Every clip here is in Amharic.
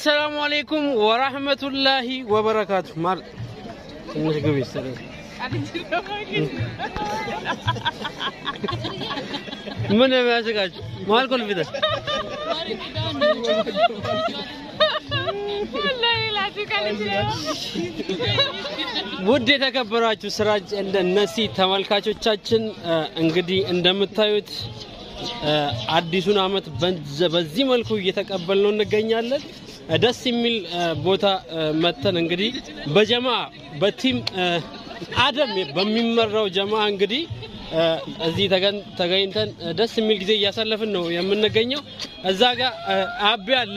አሰላሙ አሌይኩም ወራህመቱላሂ ወበረካቱ። ማር ትንሽ ግቢ ይሰራል። ምን የሚያስቃችሁ? መሀል ኮልፊተር ውድ የተከበራችሁ ስራጅ እንደ ነሲ ተመልካቾቻችን እንግዲህ እንደምታዩት አዲሱን አመት በዚህ መልኩ እየተቀበልነው እንገኛለን። ደስ የሚል ቦታ መተን እንግዲህ በጀማ በቲም አደም በሚመራው ጀማ እንግዲህ እዚህ ተገኝተን ደስ የሚል ጊዜ እያሳለፍን ነው የምንገኘው። እዛ ጋር አቤ አለ፣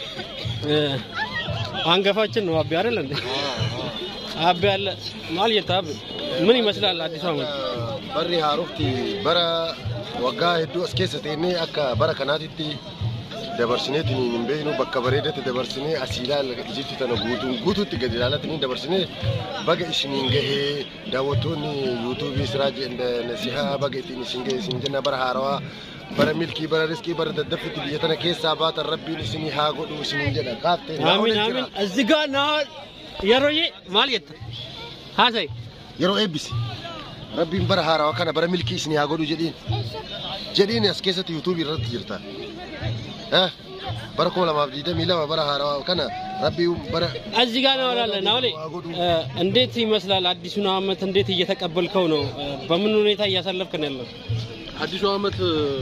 አንገፋችን ነው አቤ አይደል እንዴ? አቤ አለ ማለት አቤ ምን ይመስላል አዲሱ አመት? በሪ ሀሩፍቲ በረ waggaa hedduu as keessa teennee akka bara kanaatitti dabarsineetiin hin beeknu bakka bareedatti dabarsinee asii ilaala ijjitti tana guutuun guutuutti gadi ilaalatanii dabarsinee baga isiniin gahee daawwattoonni yuutuubii siraa nasihaa baga ittiin isin gahee isin jenna bara haarawaa bara milkii bara riskii bara daddaffitti biyya tana keessaa baatan rabbiin isinii haa godhu isiniin jedha kaaftee አሚን አሚን። እዚህ ጋር ና የሮዬ ማለት ሀሰይ yeroo eebbisi rabbiin bara haarawaa kana bara milkii isinii haa godhu jedhiin jedhiin as keessatti yuutuubii irratti jirta. Eh, bara kuma lamaaf digdamii lama bara haarawaa kana rabbii bara እዚህ ጋር ነው ያለ ናውሌ እንዴት ይመስላል አዲሱን አመት እንዴት እየተቀበልከው ነው? በምን ሁኔታ እያሳለፍክ ነው ያለው? አዲሱ አመት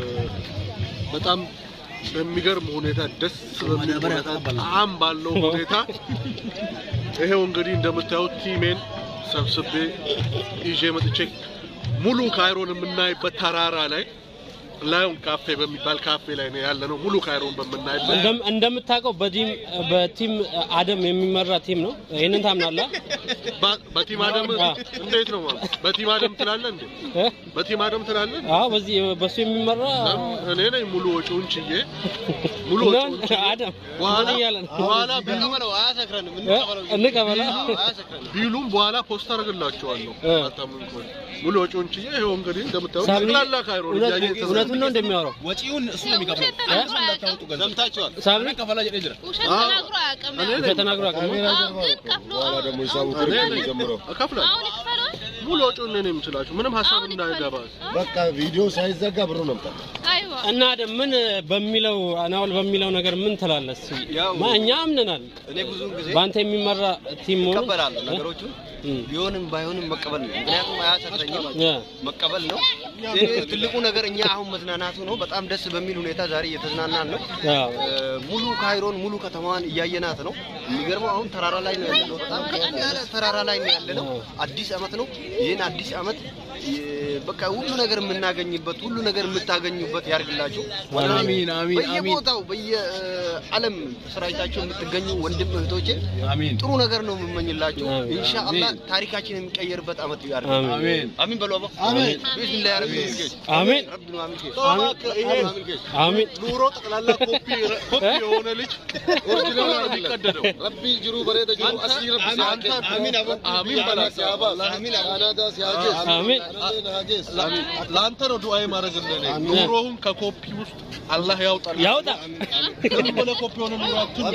በጣም በሚገርም ሁኔታ ደስ በሚል ሁኔታ ጣዕም ባለው ሁኔታ ይሄው እንግዲህ እንደምታዩት ቲሜን ሰብስቤ ይዤ መጥቼ ሙሉ ካይሮን የምናይበት ተራራ ላይ ላዮን ካፌ በሚባል ካፌ ላይ ነው ያለ ነው። ሙሉ ካይሮን በምናይበት እንደም- እንደምታውቀው በቲም በቲም አደም የሚመራ ቲም ነው። ይሄንን ታምናለህ? በ- በቲም አደም እንዴት ነው ማለት? በቲም አደም ትላለህ እንዴ? እ? በቲም አደም ትላለህ? አዎ፣ በዚህ በሱ የሚመራ ለምን እኔ ነኝ ሙሉ ወጪውን ችዬ ሙሉ ምን? ወጪውን ችዬ አደም በኋላ ምን እያለ ነው? በኋላ ቢሉ እ? እንቀበላ ቢሉም በኋላ ፖስት አደርግላችኋለሁ። እ። አታምኑ ከሆነ ሙሉ ወጪውን ችዬ ይኸው እንግዲህ እንደምታዩት ሳሚ፣ ጠቅላላ ካይሮን እውነት- እያየህ ተዘ- እውነቱን ነው እንደሚያወራው ወጪውን እሱ ነው የሚከፍለው። ሰምታችኋል። ሳሚ ከፈላ ጀዴ ጅራ ውሸት ተናግሮ አያውቅም። እኔ ነኝ ውሸት ተናግሮ አቅም አዎ፣ ግን ከፍሎ በኋላ ደግሞ ሂሳቡ እኔ ትርፍ ነኝ የሚጀምረው እከፍላለሁ። አሁን ይክፈለው። ሙሉ ወጪውን እኔ ነኝ የምችላችሁ ምንም ሀሳብ እንዳይገባ። በቃ ቪዲዮ ሳይዘጋ ብሩ ነው የምጠጣው። አይዋ እና አደም ምን በሚለው አናውል በሚለው ነገር ምን ትላለህ? እስኪ ያው- ማ- እኛ አምነናል እኔ ብዙ ጊዜ በአንተ የሚመራ ቲም መሆኑን እቀበላለሁ ነገሮቹን እ? ቢሆንም ባይሆንም መቀበል ነው። ምክንያቱም አያሰክረኝም፣ እ? መቀበል ነው። እኔ ትልቁ ነገር እኛ አሁን መዝናናቱ ነው። በጣም ደስ በሚል ሁኔታ ዛሬ እየተዝናናን ነው። አዎ። እ፣ ሙሉ ካይሮን ሙሉ ከተማዋን እያየናት ነው። የሚገርመው አሁን ተራራ ላይ ነው ያለነው። በጣም ከፍ ያለ ተራራ ላይ ነው ያለነው። አዲስ አመት ነው። ይህን አዲስ አመት እ፣ በቃ ሁሉ ነገር የምናገኝበት ሁሉ ነገር የምታገኙበት ያርግላችሁ። አሚን፣ አሚን፣ በየቦታው በየዓለም ስራይታችሁ የምትገኙ ወንድም እህቶቼ አሚን ጥሩ ነገር ነው የምመኝላችሁ። አሚን። ኢንሻአላህ ታሪካችን የሚቀየርበት አመት ያርግ። አሚን። አሚን አሚን በሉ አባ አሚን። ቢስሚላህ ረቢ ልጌሽ አሚን ረቢ ነው አሚን ጌሽ አሚን አሚን ጌሽ አሚን ኑሮ ጠቅላላ ኮፒ ኮፒ የሆነ ልጅ ኦሪጂናል ነው የሚቀደደው። ረቢ ጅሩ በሬደ ጅሩ አሲ ረቢ ሲያኬ አሚን አባ አሚን በላ ሲያባ አሚን ካናዳ ሲያጌስ አሚን ናጌስ ለአንተ ነው ዱዓዬ ማድረግልህ እኔ። ኑሮውን ከኮፒ ውስጥ አላህ ያውጣል። ያውጣ ዝም ብለህ ኮፒ የሆነ ኑሮ አትኑር።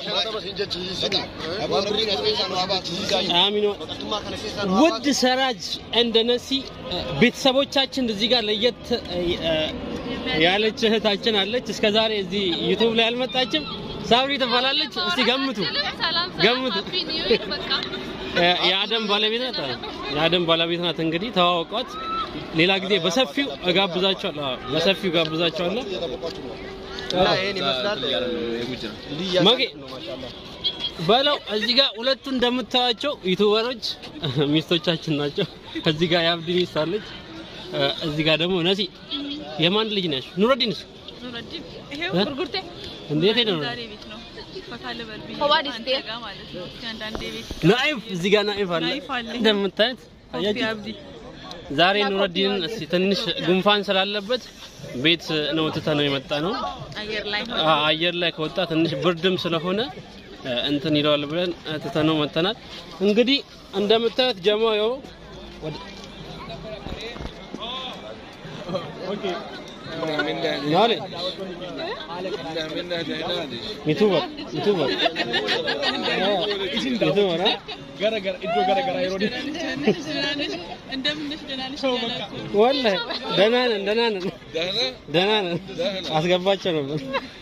አሚን ውድ ሰራጅ እንደ ነሲ ቤተሰቦቻችን እዚህ ጋር ለየት ያለች እህታችን አለች። እስከ ዛሬ እዚህ ዩቱብ ላይ አልመጣችም። ሳብሪ ትባላለች። እስቲ ገምቱ። ሰላም ገምቱ። ሰላም ሃፒ ኒው ይር በቃ የአደም ባለቤት ናት። የአደም ባለቤት ናት። እንግዲህ ተዋወቋት። ሌላ ጊዜ በሰፊው እጋብዛቸዋለሁ። አዎ፣ በሰፊው እጋብዛቸዋለሁ። እና ይሄን ይመስላል እንዲህ መጌ እያሳለፍን ነው ማሻአላህ በለው እዚህ ጋር ሁለቱ እንደምታዩቸው ዩቱበሮች ሚስቶቻችን ናቸው። እዚህ ጋር የአብዲ ሚስት አለች። እዚህ ጋር ደግሞ ነሲ የማን ልጅ ነሽ? ኑረዲንስ ኑረዲን ይሄው እ? ጉርጉርቴ እንዴት ሄደ ነው? ዛሬ ቤት ነው ፈታ ልበል ብዬ ሆባድ አንተ ስቴ? ጋር ማለት ነው። እስኪ አንዳንዴ ቤት ናይፍ እዚህ ጋር ናይፍ አለ ናይፍ አለ። እንደምታዩት ኮፊ አያችሁ? አብዲ ዛሬ ኑረዲንን እስቲ ትንሽ ጉንፋን ስላለበት ቤት ነው ትተህ ነው የመጣ ነው። አየር ላይ አ- አየር ላይ ከወጣ ትንሽ ብርድም ስለሆነ እ፣ እንትን ይለዋል ብለን እ፣ ትተነው መጥተናል። እንግዲህ እንደምታዩት ጀማው ያው ወደ Maali? Youtuber. Youtuber. Youtuber ah? እንደምን ነሽ ደህና ነሽ እያላችሁ ወላሂ ደህና ነን ደህና ነን ደህና ነን። አስገባቸው ነበር።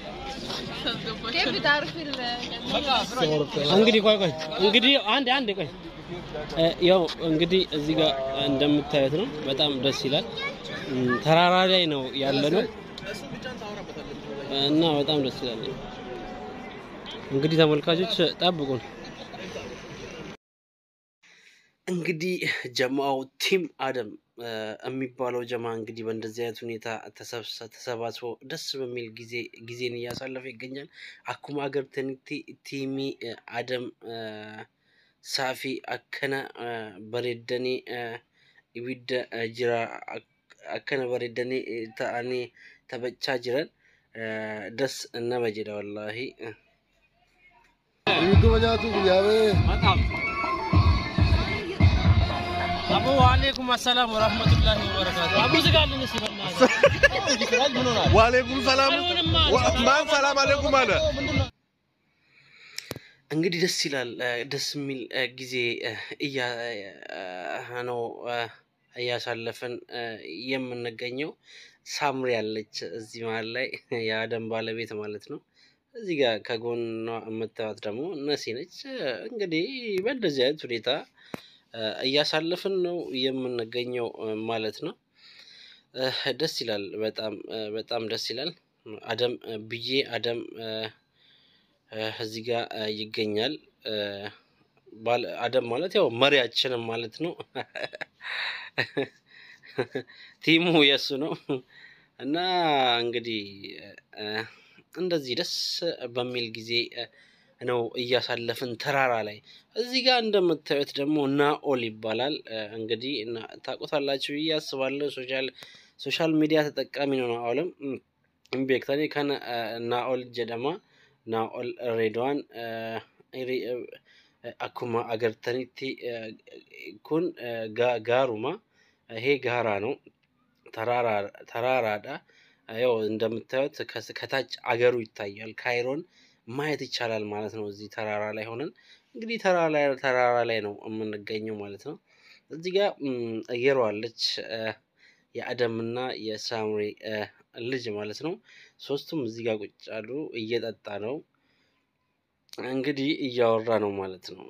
እንግዲህ ቆይ ቆይ እንግዲህ አንድ አንድ ቆይ እ፣ ያው እንግዲህ እዚህ ጋር እንደምታዩት ነው። በጣም ደስ ይላል። እም፣ ተራራ ላይ ነው ያለ ነው እና በጣም ደስ ይላል። እንግዲህ ተመልካቾች ጠብቁን። እንግዲህ ጀማው ቲም አደም እ፣ የሚባለው ጀማ እንግዲህ በእንደዚህ አይነት ሁኔታ ተሰብሰ- ተሰባስቦ ደስ በሚል ጊዜ ጊዜን እያሳለፈ ይገኛል። አኩማ አገር ተኒቲ ቲሚ እ፣ አደም እ፣ ሳፊ አከነ እ፣ በሬደኒ እ፣ ኢቢደ እ፣ ጅራ አክ- አከነ በሬደኒ እ፣ ተአኒ ተበቻ ጅረን እ፣ ደስ እነመ ጀዳ ወላሂ Iddoo nyaatu guyyaa አቡ ወአለይኩም አሰላም ወራህመቱላሂ ወበረካቱ። አቡ ዝጋልን እስኪ በእናትህ። ዋሌኩም ሰላም አይሆንማ። ማን ሰላም አለይኩም አለ እንግዲህ ደስ ይላል። እ፣ ደስ የሚል እ፣ ጊዜ እ፣ እያ እ፣ ነው እ፣ እያሳለፍን እ፣ የምንገኘው። ሳምሪ ያለች እዚህ መሀል ላይ የአደም ባለቤት ማለት ነው። እዚህ ጋር ከጎኗ የምታዩት ደግሞ ነሲ ነች። እ፣ እንግዲህ በእንደዚህ አይነት ሁኔታ እ፣ እያሳለፍን ነው የምንገኘው እ፣ ማለት ነው። እ፣ ደስ ይላል። በጣም እ፣ በጣም ደስ ይላል። አደም እ፣ ብዬ አደም እ፣ እ፣ እዚህ ጋር እ፣ ይገኛል። እ፣ ባለ- አደም ማለት ያው መሪያችንም ማለት ነው። ቲሙ የእሱ ነው እና እንግዲህ እ፣ እንደዚህ ደስ በሚል ጊዜ እ፣ ነው እያሳለፍን ተራራ ላይ። እዚህ ጋር እንደምታዩት ደግሞ ናኦል ይባላል። እ፣ እንግዲህ እና- ታውቁታላችሁ ብዬ አስባለሁ። ሶሻል ሶሻል ሚዲያ ተጠቃሚ ነው ናኦልም ኢምቤክተኒ ከነ እ፣ ናኦል ጀደማ ናኦል ሬድዋን እ፣ ሪ- እ፣ አኩማ አገርተኒቲ እ፣ ኩን እ፣ ጋ- ጋሩማ ይሄ ጋራ ነው ተራራ- ተራራዳ ያው እንደምታዩት ከስ- ከታች አገሩ ይታያል። ካይሮን ማየት ይቻላል ማለት ነው። እዚህ ተራራ ላይ ሆነን እንግዲህ ተራራ ላይ ተራራ ላይ ነው የምንገኘው ማለት ነው። እዚህ ጋር ም፣ እየሮ አለች እ፣ የአደምና የሳምሪ እ፣ ልጅ ማለት ነው። ሶስቱም እዚህ ጋር ቁጭ አሉ። እየጠጣ ነው እንግዲህ እያወራ ነው ማለት ነው።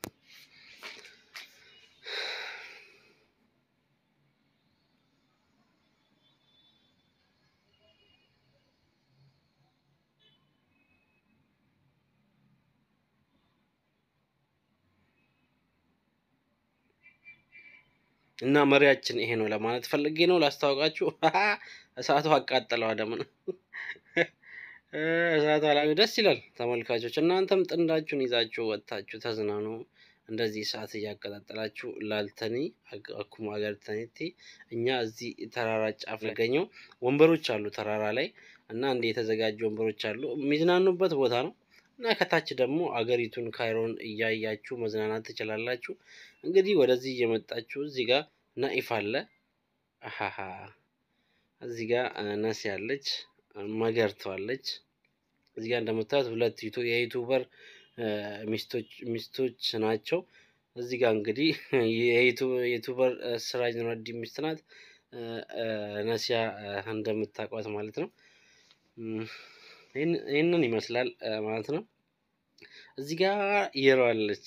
እና መሪያችን ይሄ ነው ለማለት ፈልጌ ነው ላስታውቃችሁ። እሳቱ አቃጠለው አደምን እ፣ እሳቱ አላ ደስ ይላል። ተመልካቾች እናንተም ጥንዳችሁን ይዛችሁ ወጥታችሁ ተዝናኑ። እንደዚህ እሳት እያቀጣጠላችሁ ላልተኒ አግ- አኩማ አገርተኒቲ እኛ እዚህ ተራራ ጫፍ ያገኘው ወንበሮች አሉ ተራራ ላይ እና እንደ የተዘጋጁ ወንበሮች አሉ የሚዝናኑበት ቦታ ነው። እና ከታች ደግሞ አገሪቱን ካይሮን እያያችሁ መዝናናት ትችላላችሁ። እንግዲህ ወደዚህ እየመጣችሁ እዚህ ጋር ናኢፍ አለ። አሃሃ እዚህ ጋር እ፣ ነሲ አለች፣ መገርቶ አለች። እዚህ ጋር እንደምታዩት ሁለት ዩቱ- የዩቱበር እ፣ ሚስቶች ሚስቶች ናቸው። እዚህ ጋር እንግዲህ የዩቱ- የዩቱበር እ፣ ስራጅ ኑረዲን ሚስት ናት። እ፣ እ፣ ነሲያ እ፣ እንደምታውቋት ማለት ነው። እም፣ ይህን- ይህንን ይመስላል እ፣ ማለት ነው። እዚህ ጋር ይረዋለች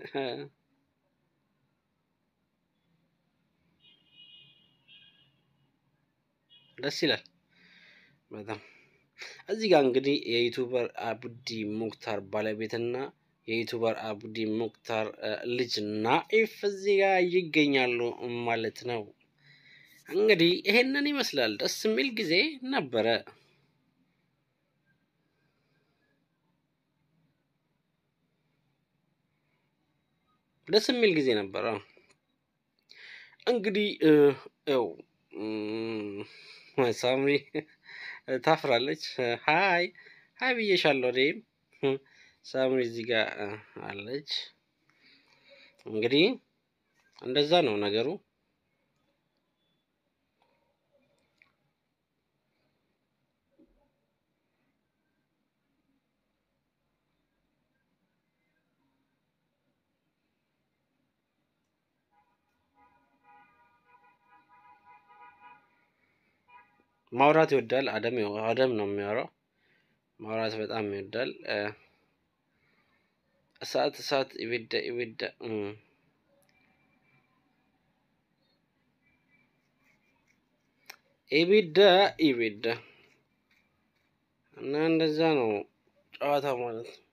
ደስ ይላል በጣም። እዚህ ጋር እንግዲህ የዩቱበር አብዲ ሙክታር ባለቤትና የዩቱበር አብዲ ሙክታር እ፣ ልጅ ናኢፍ እዚህ ጋር ይገኛሉ ማለት ነው። እንግዲህ ይሄንን ይመስላል። ደስ የሚል ጊዜ ነበረ። ደስ የሚል ጊዜ ነበረ። እንግዲህ እ፣ ያው እም፣ ሳምሪ ታፍራለች። ሀይ ሀይ ብዬሻለሁ። እኔም እ፣ ሳምሪ እዚህ ጋር እ፣ አለች። እንግዲህ እንደዛ ነው ነገሩ። ማውራት ይወዳል። አደም አደም ነው የሚያወራው። ማውራት በጣም ይወዳል። እ፣ እሳት እሳት ኢቢዳ ኢቢዳ እም። ኢቢዳ ኢቢዳ እና እንደዛ ነው ጨዋታ ማለት ነው።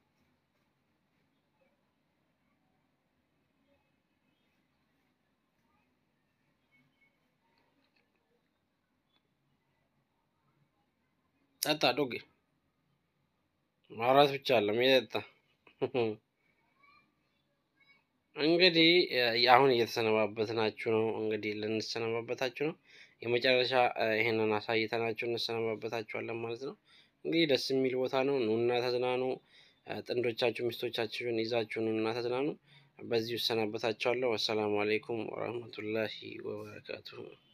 ጠጣ ዶጌ ማውራት ብቻ አለም የጠጣ እንግዲህ እ፣ አሁን እየተሰነባበትናችሁ ነው። እንግዲህ ልንሰነባበታችሁ ነው። የመጨረሻ እ፣ ይሄንን አሳይተናችሁ እንሰነባበታችኋለን ማለት ነው። እንግዲህ ደስ የሚል ቦታ ነው። ኑና ተዝናኑ። እ፣ ጥንዶቻችሁ ሚስቶቻችሁን ይዛችሁ ኑና ተዝናኑ። በዚሁ እሰናበታችኋለሁ። ወሰላሙ አሌይኩም ወረህመቱላሂ ወበረካቱሁ።